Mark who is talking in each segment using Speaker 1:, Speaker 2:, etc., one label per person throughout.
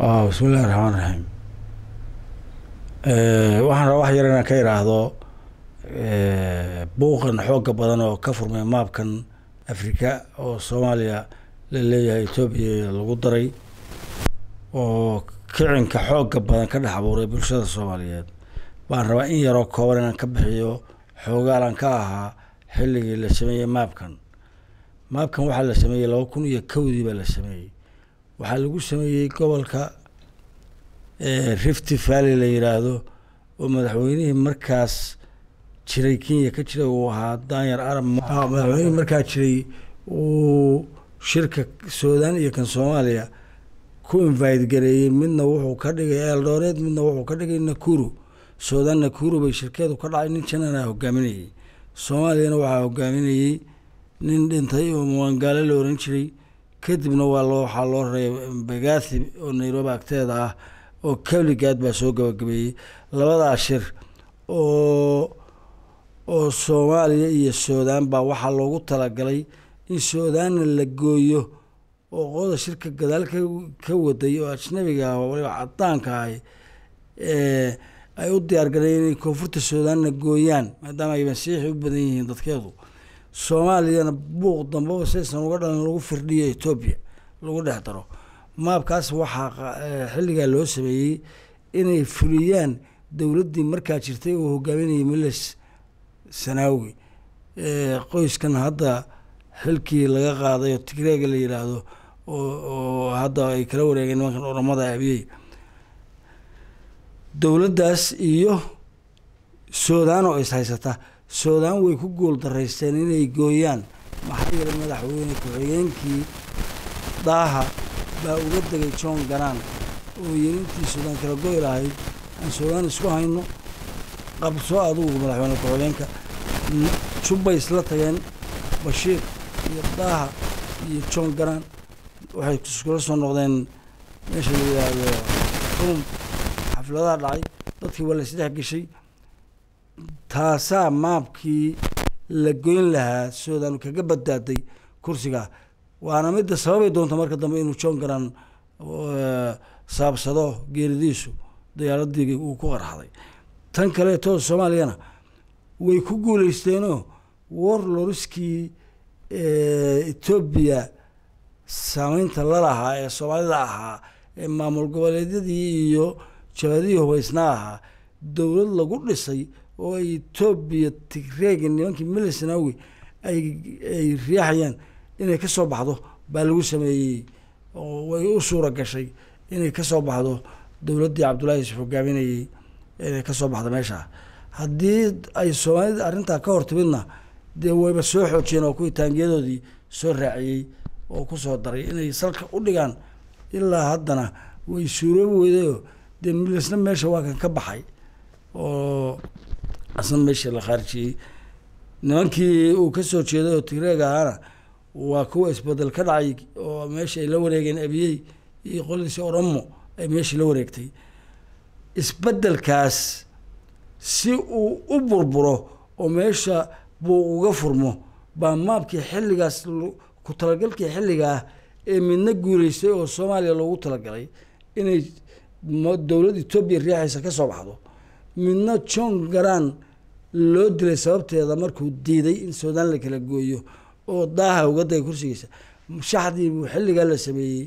Speaker 1: bismillahi raxmaan raxiim waxaan rabaa wax yar inaan ka iraahdo buuqan xooga badan oo ka furmay maabkan afrika oo soomaaliya la leeyahay etoobiya lagu daray oo kicinka xooga badan ka dhex abuuray bulshada soomaaliyeed baan rabaa in yaroo kooban inaan ka bixiyo xoogaalan ka ahaa xilligii la sameeyey maabkan maabkan waxaa la sameeyey laba kun iyo kowdii baa la sameeyey waxaa lagu sameeyey gobolka rifty valley la yiraahdo oo madaxweynihii markaas jiray kenya ka jiray uu ahaa danyar arab madaxweynihii markaa jiray uu shirka sudan iyo kan soomaaliya ku invite gareeyey midna wuxuu ka dhigay eldoret midna wuxuu ka dhigay nakuru sudan nakuru bay shirkeedu ka dhacay nin janana hogaaminayey soomaaliyana waxaa hogaaminayey nin dhintay oo muwangaale la oran jiray kadibna waa loo waxaa loo raray bagathi oo nairobi agteeda ah oo keligaad baa soo gabagabeeyey labadaa shir oo oo soomaaliya iyo sudan baa waxaa loogu talagalay in sudanna la gooyo oo qoda shirka gadaal ka ka waday oo ajnabiga ah oo waliba cadaanka ahi ay u diyaargaleen inay koonfurta sudanna gooyaan maadaama ay masiixi u badan yihiin dadkeedu soomaaliyana buuq dambaba saysan uga dhalan lagu firdhiyo etoobiya lagu dhex daro maabkaas waxaa xilligaa loo sameeyey inay fuliyaan dowladdii markaa jirtay oo hogaaminayay miles sanaawi qoyskan hadda xilkii laga qaaday oo tigreega la yiraahdo oo hadda ay kala wareegeen nimankan oramada abiyey dowladdaas iyo sudan oo is haysata sudan way ku guul daraysteen inay gooyaan maxaa yeelay madaxweyne ku-xigeenkii daaha baa uga degay john garan oo yelintii sudan kala goy lahayd aan sudan isku hayno qabso adugu madaxweyne ku-xigeenka jubbay isla tageen bashiir iyo daaha iyo john garan waxay iskula soo noqdeen meesha la yidhaahdo rum xafladaha dhacay dadkii waa la isdhex geshay taasaa maabkii la goyn lahaa sudan kaga badbaaday kursigaa waana midda sababay doonta marka dambe inuu john garan saabsado geeridiisu diyaaradii uu ku qarxaday tan kaleeto soomaaliyana way ku guuleysteenoo warloriskii etoobiya saameynta lalahaa ee soomaalida ahaa ee maamul goboleedyadii iyo jabadihii hubaysnaa ahaa dowlad lagu dhisay oo ay etoobiya tigreega nimankii milisnawi ay ay riixayaan inay ka soo baxdo baa lagu sameeyey oo way u suura gashay inay ka soo baxdo dowladdii cabdullahi yuusuf hogaaminayey inay ka soo baxdo meesha haddii ay soomaalida arrintaa ka hor timidna dee wayba soo xoojiyeen oo kuwii taangiyadoodii soo raaciyey oo kusoo daray inay salka u dhigaan ilaa haddana way suuroobi weydayoo dee milisna meesha waa kan ka baxay oo asna meeshii la khaarijiyey nimankii uu ka soo jeeday oo tigreeg ahaana waa kuwa isbedel ka dhacay oo meesha ay la wareegeen abiyey iyo qoladiisi oromo ay meeshii la wareegtay isbedelkaas si uu u burburo oo meesha buu uga furmo baa maabkii xilligaas ku talagalkii xilligaah ee midna guuleystay oo soomaaliya loogu talagalay inay dowlad etoobiya riixaysa ka soo baxdo midna john garan loo dilay sababteeda markuu diiday in sudan la kala gooyo oo daaha uga dagay kursigiisa shaxdii buu xilligaa la sameeyey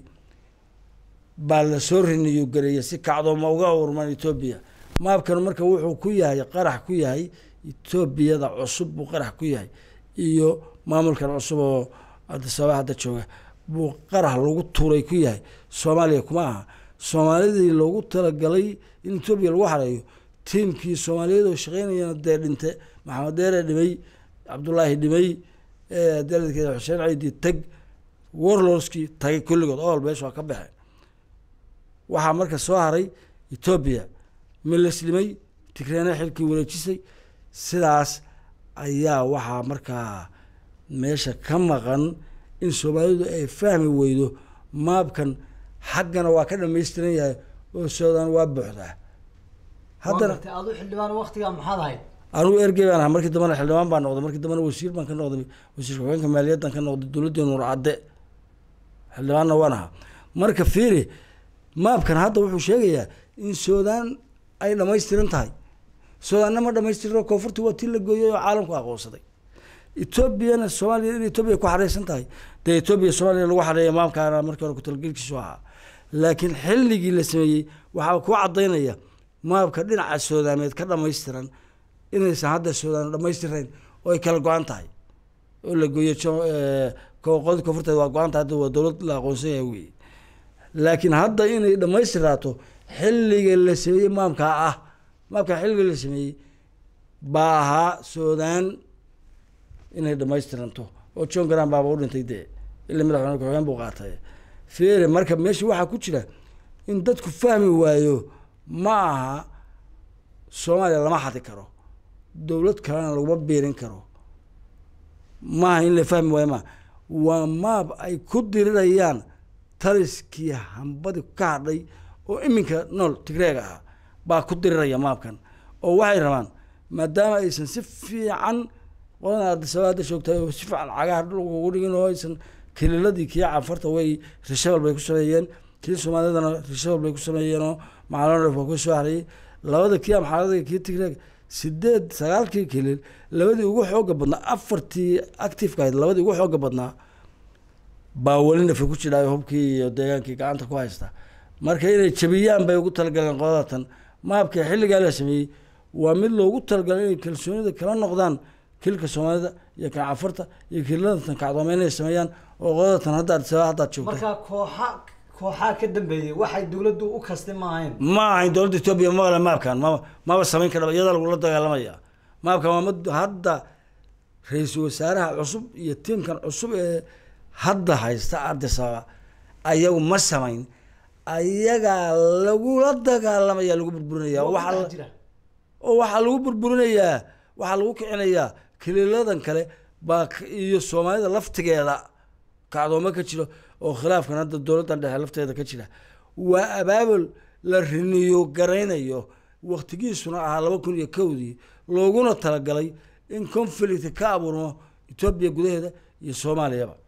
Speaker 1: baa la soo riniyu gareeya si kacdooma uga urman etoobiya maabkan marka wuxuu ku yahay qarax ku yahay etoobiyada cusub buu qarax ku yahay iyo maamulkan cusub oo adisababa hadda jooga buu qarax lagu tuuray ku yahay soomaaliya kuma aha soomaalidii loogu talagalay in etoobiya lagu xareeyo tiimkii soomaaliyeed oo shaqeynayana dee dhinte maxamed deere dhimay cabdullaahi dhimay daladkeeda xuseen ciidi tag warlordskii tagay kulligood ool meesha waa ka baxeen waxaa marka soo haray etoobiya milislimay tigreena xilkii wareejisay sidaas ayaa waxaa markaa meesha ka maqan in soomaalidu ay fahmi weydo maabkan xaggana waa ka dhamaystiran yahay oo sudan waa buuxdaa haddana
Speaker 2: adu xildhibaan waktigaa maxaad ahayd
Speaker 1: anugu ergey baan ahaa markii dambena xildhibaan baan noqday markii dambena wasiir baan ka noqday wasiir ku-xigeenka maaliyaddan ka noqday dowladdii nuur cadde xildhibaanna waan ahaa marka fiiri maabkan hadda wuxuu sheegayaa in suudaan ay dhamaystiran tahay suudaanna ma dhamaystirno koonfurta waa tii la gooyay oo caalamku aqoonsaday etoobiyana soomaaliya in etoobiya ku xareysan tahay dee etoobiya soomaaliya lagu xareeya maamkaana markii hore kutalgelkiisu ahaa laakiin xilligii la sameeyey waxaa ku cadaynaya maabka dhinaca suudaameed ka dhamaystiran inaysan hadda suudaan dhamaystirayn oo ay kala go-an tahay oo la gooyo qolada koonfurteed waa go-an tahay hadda waa dowlad la aqoonsan yahay wey laakiin hadda inay dhamaystiraato xilliga la sameeyey maamkaa ah maamkaa xilliga la sameeyey baa ahaa suudaan inay dhamaystiranto oo john garan baaba u dhintay dee ilaa madaxweyne ku-xigeen buu qaatay fere marka meesha waxaa ku jira in dadku fahmi waayo ma aha soomaaliya lama xadi karo dowlad kalena laguma biirin karo maaha in la fahmi waayo maaha waa maab ay ku dirirayaan taliskii hambadi ka hadhay oo iminka nool tigreega ah baa ku diriraya maabkan oo waxay rabaan maadaama aysan si fiican qolada adisabaa hadda joogtay oo si fiican cagaha dhulka ugu dhigin oo aysan kililadii kii canfarta way rishabel bay ku sameeyeen kii soomaalidana rishabel bay ku sameeyeenoo macalonref waa ku soo harayay labada kii amxaarada kii tigreeg sideed sagaalkii kilil labadii ugu xooga badnaa afartii activeka ahayd labadii ugu xooga badnaa baa weli nafa ku jidhaayo hubkii iyo deegaankii gacanta ku haysta marka inay jabiyaan bay ugu talagaleen qodatan maabka xilligaa la sameeyey waa mid loogu talagalay inay kalsoonida kala noqdaan kilka soomaalida iyo kan cafarta iyo kiladatan kacdoome inay sameeyaan oo qodatan hadda adisabaa haddaad joogta
Speaker 2: marka kooxa kooxaa ka dambeeyey waxay dowladdu u kastay ma ahayn
Speaker 1: ma ahayn dowladda etoobiya male maabkan maba maba samayn kara iyada lagula dagaalamaya maabkan waa mid hadda ra-iisul wasaaraha cusub iyo tiimkan cusub ee hadda haysta adisababa ayagu ma samayn ayagaa lagula dagaalamaya lagu burburinaya
Speaker 2: Waa
Speaker 1: waxaa
Speaker 2: dhex
Speaker 1: la-
Speaker 2: jira.
Speaker 1: oo waxaa lagu burburinayaa waxaa lagu kicinayaa kililadan kale baa k- iyo soomaalida laftigeeda kacdooma ka jiro oo khilaafkan hadda dowladdan dhexe lafteeda ka jira waa abaabul la riniyo garaynayo waktigiisuna ahaa laba kun iyo kowdii looguna talagalay in conflict ka abuurmo etoobiya gudaheeda iyo soomaaliyaba